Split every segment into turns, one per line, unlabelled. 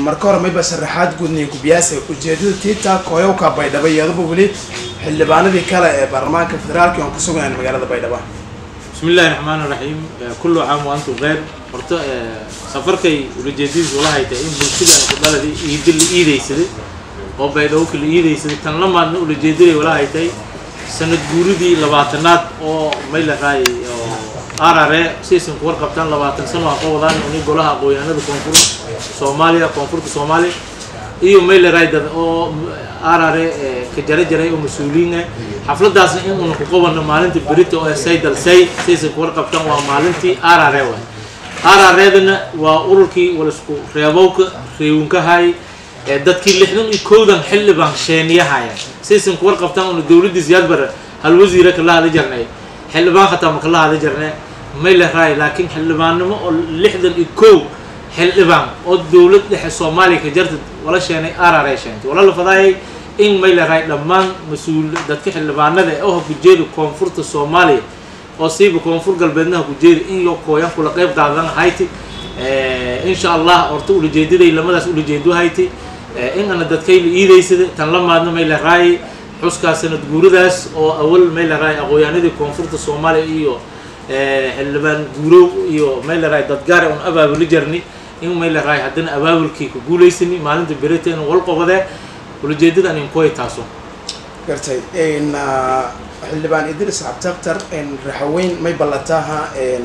marka hore mayba sharaxaad guudniya kubiyaasa ujeedada tiita kooyowka baydhabo iyaduba weli xildhibaanadii kale ee baarlamaanka federaalka aan ku sugnayn magaalada baydhabo
بسم الله الرحمن الرحيم كل عام وانتم بخير horta safarkay ulajeedadiisu walahay tahay in bulshada aan ku dhaladii iidi la iidaysaday oo baydhabo kala iidaysaday tan lamaadna ulajeedaday walahay tahay sanad guuridii labaatanaad oo may la raayay oo arare siaysan ku warqabtaan labaatan sano ha ka wadaan uni golaha aqoonyahanada koonfur soomaaliya koonfurta soomaaliya iyo may la raay dad oo arare ka jara jaray oo mas-uuliyiin ah xafladaasna in uuna ku qabano maalinta berita oo saydal say siaysan ku warqabtaan waa maalintii arare waay arareedana waa ururkii walisku reebowka reewinkahay ee dadkii lixdan iyo kowdan xildhibaan sheeniyahaaya siaysan ku warqabtaan una dowladii siyaad bare hal wasiira kala hada jarnay xildhibaan hataa ma kala hada jarnay may la raay laakiin xildhibaannimo oo lixdan iyo kow xildhibaan oo dowlad dhexe soomaaliya ka jarta wala sheenay arare sheentay wala la fadaayay in may la raay dhammaan mas-uul dadka xildhibaanada ee oha kujeeda koonfurta soomaaliya oo siiba koonfur galbeednaha kujeeda in yo kooyan kula qeyb qaadan hayti insha allah horta ulajeedaday lamadaas ulajeedo hayti in ana dadkayla iidaysada tan la maadna may la raayay xuskaa sanad guuradaas oo awal may la raayay aqoonyahanadii koonfurta soomaaliya iyo xildhibaan guurow iyo may la raay dadgaare un abaabuli jarni in may la raay haddana abaabulkii ku guulaysani maalinta berita in wal qobadee ulajeedada anin koy taaso
gartay xildhibaan idris cabdaktar raxaweyn may ballataha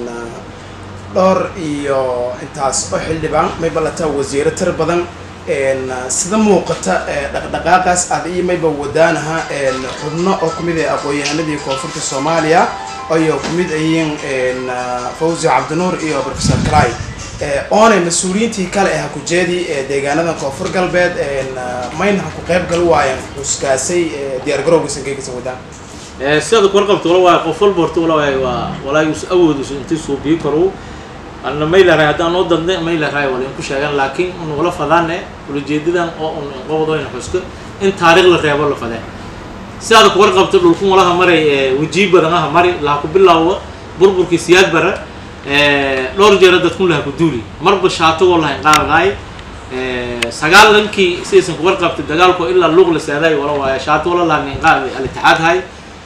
dhowr iyo intaas oo xildhibaan may ballataa wasiiro tir badan sida muuqata dhaqdhaqaaqaas aad iyo mayba wadaanaha xubno oo kumid ah aqoon-yahanadii koonfurta soomaaliya ayo kumid ayiin fawzi cabdinuur iyo professor cly oonay mas-uuliyiintii kale ee hakujeedii ee deegaanada koonfur galbeed mayna ha ku qayb gal waayeen xuskaasay diyaargarowga sangeegisa wadaan
sidaad ku warqabto wala waay qof walba horta wala waay waa walaa us awoodisu intii suubiyi karo anna may la raay haddaan noo dadne may la raay wala in ku sheegan laakiin un wala fadaane ulajeedadan oo un inqobdoyna xuska in taariikh la reebo la fadee sidaad ku warqabto dhulkun walaha maray wajiib badan aha mari laha ku bilaawo burburkii siyaad bara dhowr jeera dadkun laha ku duuli marba shaatagoo lahayn qaadadaay sagaalankii sidaysan ku warqabtay dagaalkoo ilaa luuq la seeday wala waaya shaato wala laha nin qaadaday al-itixaad hay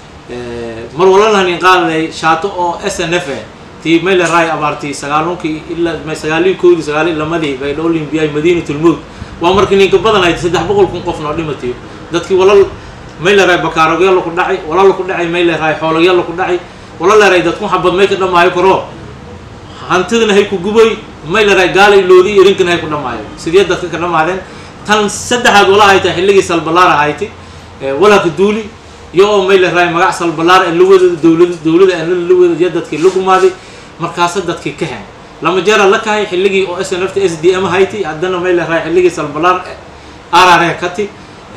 mar wala laha nin qaadaday shaato oo s n f tii may la raay abaartii sagaalankii ilaa sagaalii koodii sagaali lamadii bay dhowlimbiyay madiinatulmowd waa markii ninka badan ayd saddex boqol kun qofna oo dhimatayo dadkii walal may la raay bakaarogya laku dhacay wala laku dhacay may la raay xoologya laku dhacay wala la raay dadku xabad may ka dhamaayo karo hantidana hay ku gubay may la raay gaalay loodi irinkana hay ku dhamaayo sidee dadka ka dhamaadeen tan saddexaad wala hayta xilligii salbalaar ahayti walaa ka duuli iyo oo may la raay magac salbalaar ee lawada dowlada dowlada aan la wada iyo dadkii la gumaaday markaasa dadkii ka hen lama jeera la kahay xilligii oo s n f t s d m hayti haddana may la raay xilligii salbalaar arare kati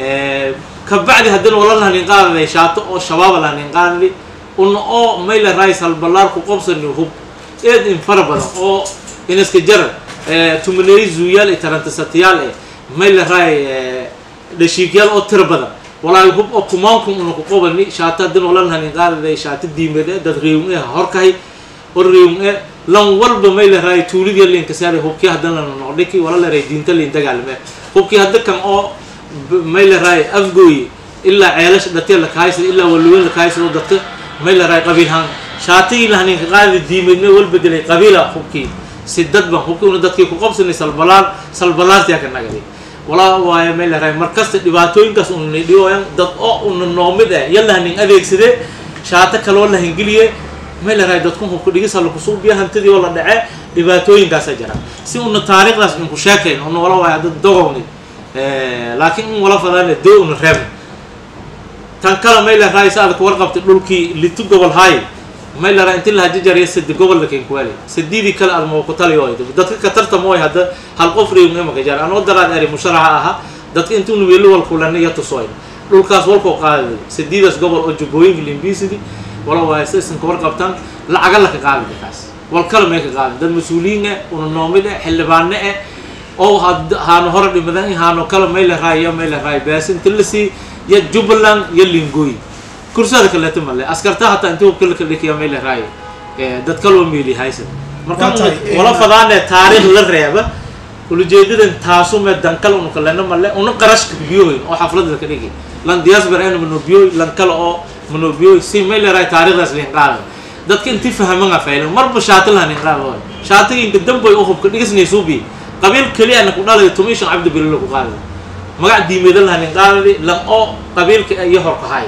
kabacdi haddana wala lahanin qaadaday shaato oo shabaaba lahanin qaadadi una oo may la raay salbalaar ku qobsani hub eed in fara badan oo inaska jara tumaneey zuuyaal iyo tarantasatayaal eh may la raay dhashiigyaal oo tiro badan walaahi hub oo kumaankum una ku qobani shaato haddana wala lahanin qaadaday shaato diimeed e dad reewun eh horkahay oo reewun e lan walba may la raay tuulidii linka saaray hubkii haddana noqdhiki wala la raay diinta liin dagaalame hubkii hadda kan oo may la raay afgooye ilaa ceelasha dhatee la kahaysada ilaa waluweyn la kahaysado dadka may la raay qabiilhaan shaatigii lahaninka qaadada diimeedme wal bedelay qabiila hubkii si dadba hubkii una dadkii ku qabsanay salbalaar salbalaartiyaa ka nagaday walaa waayo may la raay markasta dhibaatooyinkaas una nidhiyooyan dad oo una noomid ah ya lahanin adeegsade shaato kaloo lahangeliye may la raay dadku hubka dhigisa lakusuubiya hantidii oo la dhace dhibaatooyinkaasa jira si una taariikhdaas inku sheekayn una wala waayo dad dogowni laakiin in wala fadaane doo una reebna tan kale may la raay sa aad ku warqabtay dhulkii litu gobol haay may la raay inti laha jajariya sadi gobol lakin kuwaali sadidii kale aad ma ku taliyo dadka ka tartamooy hadda hal qof reew imaka jar anoo daraad eri musharaxa aha dadka intuuna weeli wal kulana iyo tusooy dhulkaas walkoo qaadaday sadiidaas gobol oo jubbooyinka limbisidi wala waaye si isan ka warqabtaan lacaga laka qaadi dadkaas wal kale may ka qaadin dad mas-uuliyiin eh una noomid eh xildhibaane eh oo haano hore dhimadan haano kale may la raay iyo may la raay bees inta la sii iyo jubbaland iyo lingooy kursada kaleeto male askarta hataa intii hubka laka dhikiya may la raay dad kaloo meeli haysan marka wala fadaane taariikh la reeba ulajeedadan taasu mee dankale unu kalena male una qarashka biyohoyn oo xafladda ka dhigi lan diaspora ena manobiyoy lan kale oo manobiyoy si may leerahay taariikhdaas liin qaada dadka intii fahamanga faylan marba shaati lahan in qaada shaatiga inka damboy u hubka dhigisnaysuubi qabiil keliyana ku dhalay tumi shan cabdi bililo ku qaada magac diimeeda lahan in qaadadi lan oo qabiilka iyo horkahay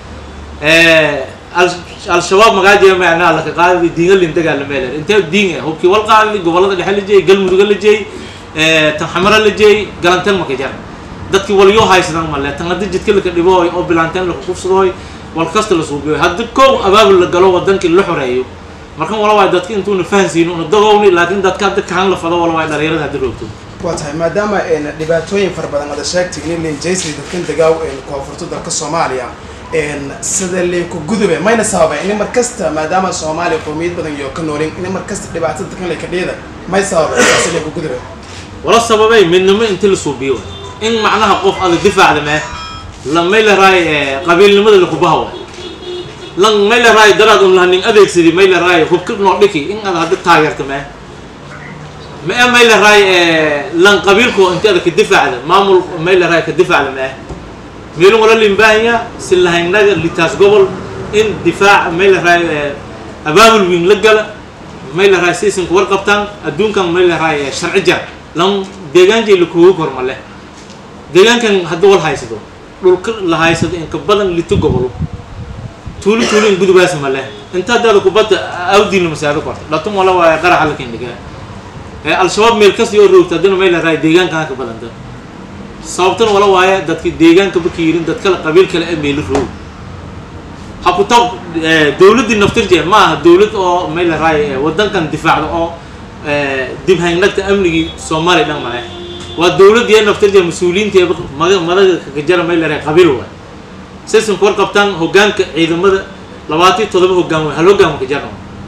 al-shabaab magaajeeda macnaa laka qaadadi diinga lindagaa la meeler intee diin ah hubkii wal qaadadi gobolada dhexe la jeeyay galmuduga la jeeyay tan xamara la jeeyay galanteen maka jar dadkii walyoo haysadan male tan haddi jidka laka dhibooy oo bilaanteen laka kufsadooy wal kasta la suubiyoy haddi kow abaabul la galo wadankii la xoreeyo markan wala waay dadka intuuna fahansiin una dagowni laakiin dadka haddi kahan la fado wala waay dhalinyarada haddi roogto
waa tahay maadaama dhibaatooyin fara badan ada sheegtay in linjaysri dadkan degaaw koonfurta dalka soomaaliya sida linku gudube mayna sababa in mar kasta maadaama soomaaliya qowmiyad badan iyo ka noolin in mar kasta dhibaatada dadkan lay ka dhiida may sababa intaasi linku gudube
wala sababay midnimo inti la suubiyo in macnaha qof ada difaacda mee lan may la raay qabiilnimada lakubaha waay lan may la raay daraad un lahanin adeegsadi may la raay hubka noo dhiki in ada haddi taageerta mee mee may la raay lan qabiilku inti ada ka difaacda maamul may la raay ka difaacda mee meelun wala limbahanya si lahaynaga litaas gobol in difaac may la raay abaabul wiin la gala may la raay siisinka warqabtaan adduunkan may la raay sharci jar lan deegaanjay lakugu kormale deegaankan haddii wal haysado dhulka la haysado inka badan lito gobolo tuuli tuuli in gudubaas male inta haddaada kubadda awdiina masaado korta dhatun wala waaya qaraxa la kendhigaa al-shabaab meel kasta oo roogta haddina may la raay deegaankan ka badanta sababtan wala waaye dadki deegaanka baka yirin dad kale qabiil kale ee meelo roog ha ku tab dawladdii naftirjee ma aha dawlad oo may la raay wadankan difaacda oo dib haynagta amnigii soomaaliya dhan male waa dawladdiiee naftirjee mas-uuliyiinteeba maga madaga kakajara may la raay qabiil waay sisanku war qabtaan hoggaanka ciidamada labaatan todoba hoggaan way hal hoggaan maka jarna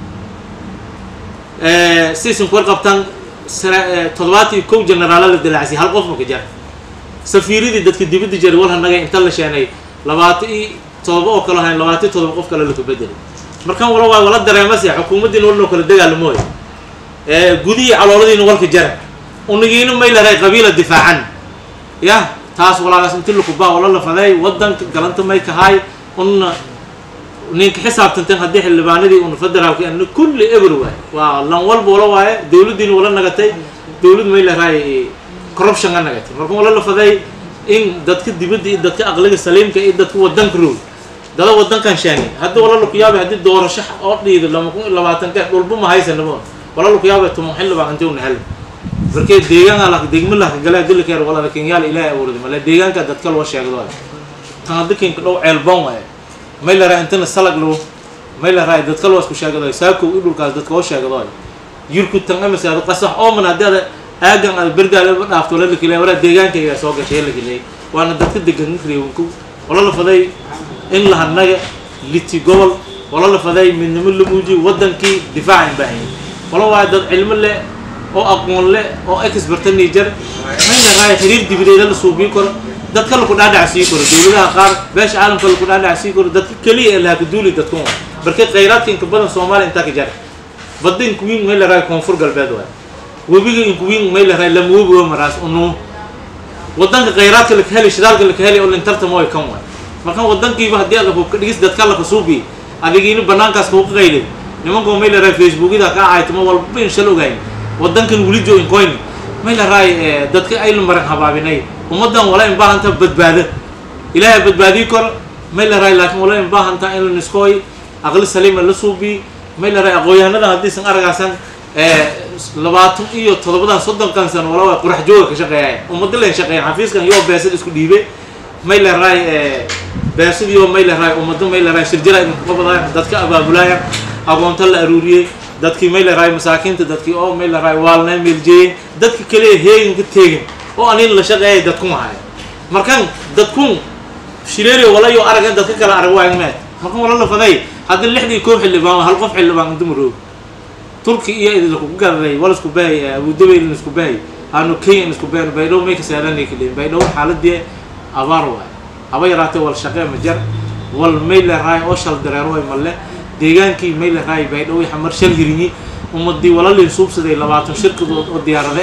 sisanku war qabtaan toddobaatan iyo kow generaala la dalaacsiy hal qof maka jar safiiradii dadka dibadda jaray wal hanagay inta la sheenay labaatan iyo todoba oo kale hayn labaatan iyo todoba qof kale laka bedelay markan wala waay wala dareemase xukuumaddiina walnoo kala dagaalamooy gudihii calooladiina walka jara unigiina may laray qabiila difaacan yah taas walaagaas inti lakubaa wala la fadeey wadanka galanta may kahaay una ninka xisaabtanteen haddii xildhibaanadii una federaalka ana kulli eber waay waa lan walba wala waaye dawladdiina wala nagatay dawlad may laraay corruption ga nagatay marka wala la faday in dadka dibadda iyo dadka aqliga saliimka iyo dadka wadanka roog dada wadankan sheegay haddii wala laku yaabay haddii doorasho oo dhiido lama kun iyo labaatanka dhulba ma haysanaba wala laku yaabay tumo xildhibaan intii una hel markee deegaanka la degma la gala dilkeer wala kenyaal ilaahay awradi male deegaanka dadka loo sheegdo tan hadda kinka dhow ceelboon waaye may la raa intana salag loo may la raa dadka loo isku sheegdo saako i dhulkaas dadka oo sheegdo yirku tan amase ada qasax oo man haddii ada aagan ada berdaale ba dhaafto la lakilay waraa deegaanka ayaa soo gashay lakilay waana dadka degan reewanku wala la faday in la hanaga liti gobol wala la faday midnimo la muujiyo wadankii difaacan baahan wala waa dad cilmo leh oo aqoon leh oo experta niger may la raaya xiriir dibadeeda la suubiin karo dadka laku dhaadhac sii karo dawladaha qaar beesha caalamka laku dhaadhac sii karo dadka keliya ee laha kaduuli dadkun waay markay khayraadka inka badan soomaaliya intaa ka jara badda inkuwiin may la raaya koonfur galbeed waay webiga inkuwiin may la raaya lama webi waa maraas unuu wadanka khayraadka laka heli shidaalka laka heli oo lintartama way kan waay markan wadankiiba haddii aad hubka dhigis dadka laka suubi adigiina banaankaas kuuqa qaylid nimankoo may la raaya facebookyada kaa caaytama walba in shal ogayn wadankan weli joogin coyn may la raay dadka ayla maran habaabinay ummaddan wala in baahantaa badbaado ilaahay badbaadii karo may la raay laakiin wala in baahantaa in la niskooy aqli saliima la suubi may la raay aqoon-yahanada haddiisan aragaasan labaatan iyo toddobadan soddonkan sano wala waa qurax jooga ka shaqeeyay ummadda len shaqeeyan xafiiskan yoo beesad isku dhiibay may la raay beesadiioo may la raay ummadda may la raay shirjira idinku qabadayan dadka abaabulayan aqoonta la aruuriyey dadkii may la raay masaakiinta dadkii oo may la raay waalnaa meeljeeyeen dadka kaliya heegan ka teegin oo anin la shaqeeyay dadkun ahay markan dadkun shileeriyo walayo aragan dadka kale arag waayan meed markan wala la faday haddii lixdii koob xildhibaan hal qof xildhibaan inta maroog turki iyo idinlakugu gararay wala isku bahay abudabayl isku bahay aanu kenya isku bahay baydhow may ka saaranay kaliin baydhow xaaladii abaar waay haba yaraatee wal shaqee ma jar wal may la raay oo shal dareer way malle deegaankii may la raay baydhow xamar shal hirinyi ummadii walalin suubsaday labaatan shirkadood oo diyaarade eh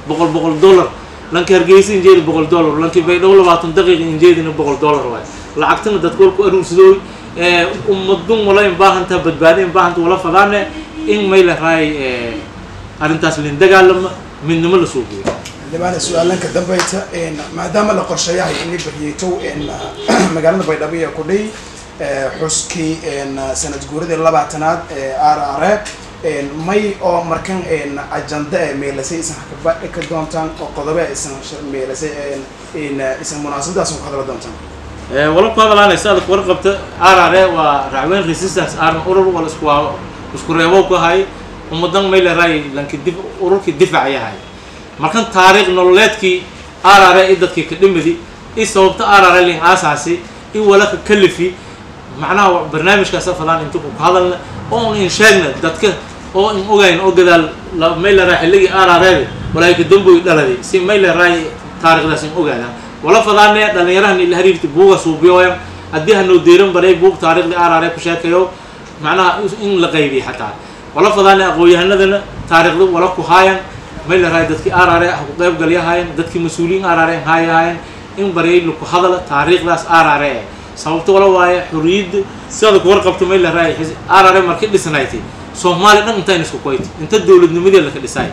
boqol boqol dollar lanki hargeysa injeedi boqol dollar lanki baydhabo labaatan daqiiqa injeedina boqol dollar waay lacagtana dadka walku aruursadooy ummadun wala in baahantaa badbaadi in baahanta wala fadaane in may la raay arrintaas lin dagaalama midnimo la soo geeyo
xildhibaan su-aalanka dambayta maadaama la qorsheeyahay in la baryeetow magaalada baydhabo iyo kudhay xuskii sanad guuradii labaatanaad ee r r may oo markan ajanda e meelasay isan hakabadhi ka doontaan oo qodobe isan meelasay isan munaasabadaas ku hadla doontaan
wala ku hadalaanaysa adag warqabta r r waa racweyn resistance army urur wala isku isku reebo ku hay ummadan may la raay lanki dif ururkii difac yahay markan taariikh nololeedkii r r i dadkii ka dhimidi i sababta r r lin aasaasi i wala ka kalifi macnaha barnaamijkaasa fadaan inta ku hadalna oo in sheegna dadka oo in ogayn oo gadaal may la raay xilligii r r walaahi ka damboy dhaladi si may la raay taarikhdaas in ogaadaan wala fadaane dhalinyarahan ila hariirti buuga suubiyoyan haddii hanoo deeran baray buug taariikhdii r r ku sheekayo macnaha in la qaybiy xataa wala fadaane aqoon-yahanadana taariikhda wala ku haayan may la raay dadkii r r ha ku qayb galyahaayeen dadkii mas-uuliyiin r r haayahaayeen in baryay laku hadala taariikhdaas r r e sababto wala waaye xorriyadda sidaada ku warqabto may la raay r r markii dhisnayti soomaaliya dhan intayn isku koyti inta dowladnimadii laka dhisaay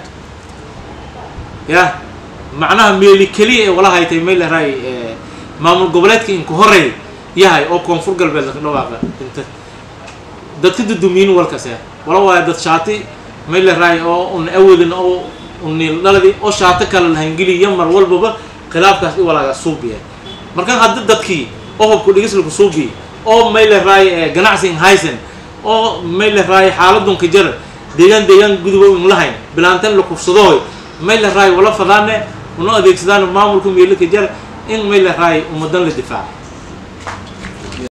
ya macnaha meeli keliya ee wala haytay may la raay maamul goboleedka inku horey yahay oo koonfur galbeed laka dhawaaqa inta dadka dudumiyin walkase wala waayo dad shaati may la raay oo un awadin oo uniil dhaladi oo shaato kale lahangeliya mar walbaba khilaafkaas i walaaga suubiya marka hadda dadkii oo hobku dhigislaku suubiya oo may la raay ganacsi haysan oo may la raay xaaladunka jara deegaan deegaan gudubo in lahayn bilaantan la kufsadooy may la raay wala fadaane una adeegsadaan maamulka meelaka jara in may la raay ummadan la difaaca